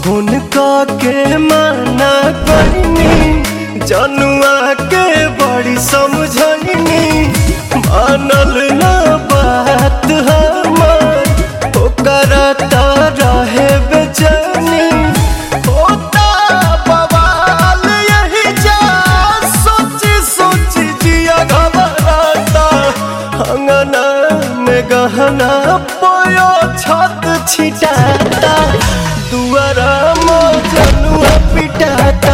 phone के माना करनी जनुआ के बड़ी समझनी मानल ना बात हमार ओकरा त रहे बेचैनी होता बवाल यही जा सोची सोची जिया घबराता अंगना में गहना पोयो छत छिटाता दुआरा मो जनुआ पिटाता